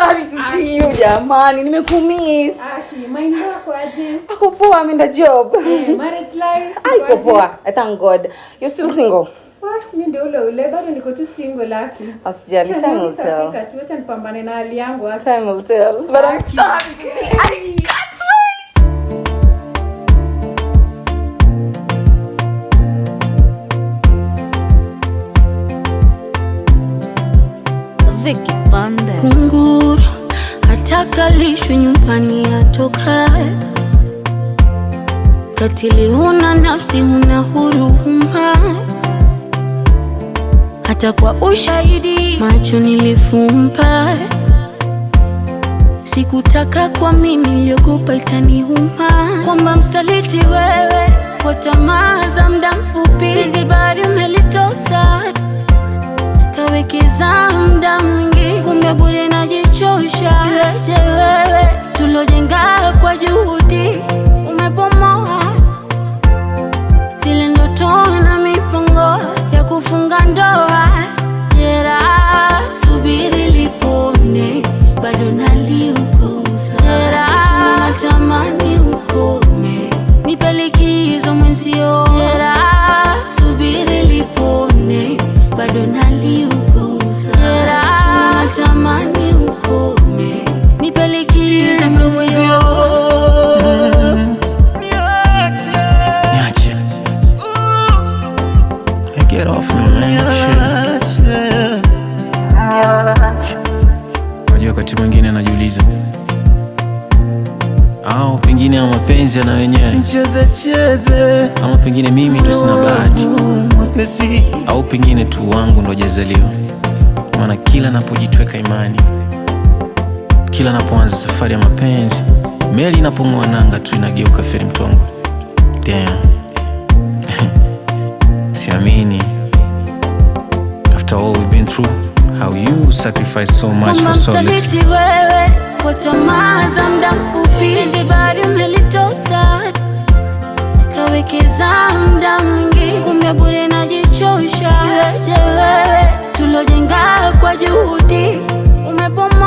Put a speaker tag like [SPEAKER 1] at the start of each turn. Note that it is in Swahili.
[SPEAKER 1] sorry to see you jamani nimekumiss
[SPEAKER 2] mind wako aje
[SPEAKER 1] ako poa ameenda job
[SPEAKER 2] Eh, marriage life
[SPEAKER 1] aiko poa i thank god you're still single
[SPEAKER 2] Ah, mi ndio ule ule bado niko tu single laki
[SPEAKER 1] asijali time will tell
[SPEAKER 2] Nitafika tu acha nipambane na hali yangu hapa.
[SPEAKER 1] time will tell but i'm sorry to see i can't wait
[SPEAKER 3] Vicky Bandes.
[SPEAKER 4] kunguru hatakalishwi nyumbani atokae katili huna nafsi huna huruma hata kwa ushahidi macho nilifumba sikutaka kwa mimi iliogopa itaniuma kwamba msaliti wewe kwa tamaa za mda mfupi zibari umelitosa kawekeza muda mwingi, kumbe bure najichosha. Iweje wewe tulojenga kwa juhudi umebomoa zile ndoto na mipango ya kufunga ndoa. Jera, subiri lipone, bado naliuguza. Jera, natamani ukome, nipe likizo mwenzio. Jera, subiri lipone, bado naliuguza. Jera, natamani ukome, nipe likizo mwenzio.
[SPEAKER 5] Niache. Hey, get off me, man. Shit. Unajua wakati mwingine najiuliza au pengine ya mapenzi yana wenyewe
[SPEAKER 6] Cheze cheze
[SPEAKER 5] ama pengine mimi ndo sina bahati
[SPEAKER 6] mwepesi
[SPEAKER 5] au pengine tu wangu ndo jazaliwa maana kila napojitweka imani kila napoanza safari ya mapenzi meli inapong'oa nanga tu inageuka feri mtongo Damn. siamini after all we've been through how you sacrifice so much
[SPEAKER 4] kama
[SPEAKER 5] for so little
[SPEAKER 4] msaliti wewe kwa tamaa za mda mfupi zibari umelitosa kawekeza mda mwingi kumbe bure najichosha iweje wewe tulojenga kwa juhudi umebomoa